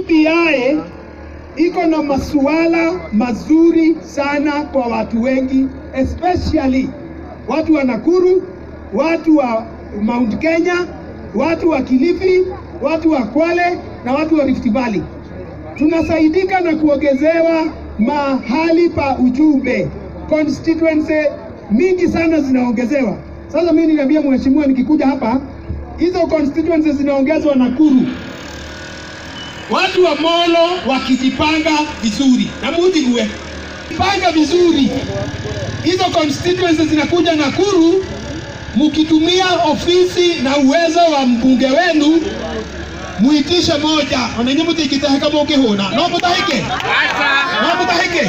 BBI iko na masuala mazuri sana kwa watu wengi, especially watu wa Nakuru, watu wa Mount Kenya, watu wa Kilifi, watu wa Kwale na watu wa Rift Valley. Tunasaidika na kuongezewa mahali pa ujumbe, constituency mingi sana zinaongezewa. Sasa mimi niliambia mheshimiwa nikikuja hapa, hizo constituencies zinaongezwa Nakuru, watu wa Molo wakijipanga vizuri na Mudhirwe panga vizuri, hizo constituencies zinakuja Nakuru, mkitumia ofisi na uwezo wa mbunge wenu muitishe moja onenye mutikitehe kama ukihuna no mutahike no mutahike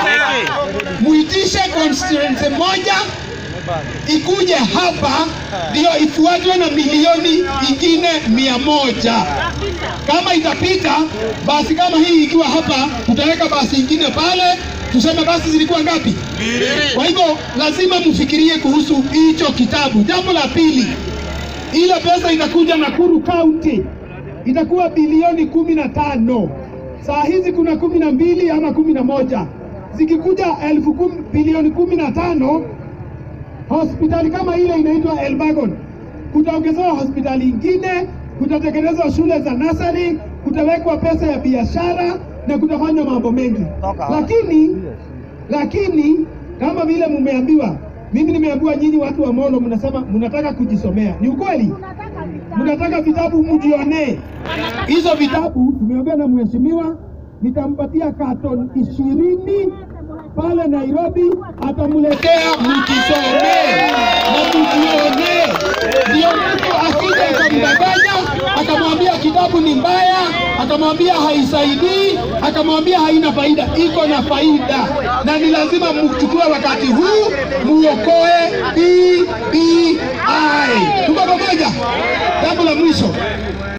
muitishe constituency moja ikuje hapa ndio ifuatwe na milioni ingine mia moja kama itapita basi kama hii ikiwa hapa tutaweka basi ingine pale tuseme basi zilikuwa ngapi kwa hivyo lazima mfikirie kuhusu hicho kitabu jambo la pili ile pesa itakuja Nakuru County itakuwa bilioni kumi na tano. Saa hizi kuna kumi na mbili ama kumi na moja zikikuja elfu kum, bilioni kumi na tano hospitali kama ile inaitwa Elbagon, kutaongezewa hospitali ingine, kutatengenezwa shule za nasari, kutawekwa pesa ya biashara na kutafanywa mambo mengi, lakini lakini kama vile mumeambiwa, mimi nimeambiwa nyinyi watu wa Molo mnasema mnataka kujisomea. Ni ukweli? Mnataka vitabu mjionee. Hizo vitabu tumeongea na mheshimiwa, nitampatia katon ishirini pale Nairobi, atamletea mkisomee na mjionee. Ndio mtu asije akamdanganya akamwambia kitabu ni mbaya, akamwambia haisaidii, akamwambia haina faida. Iko na faida, na ni lazima mchukue wakati huu muokoe BBI. Tuko pamoja? Jambo la mwisho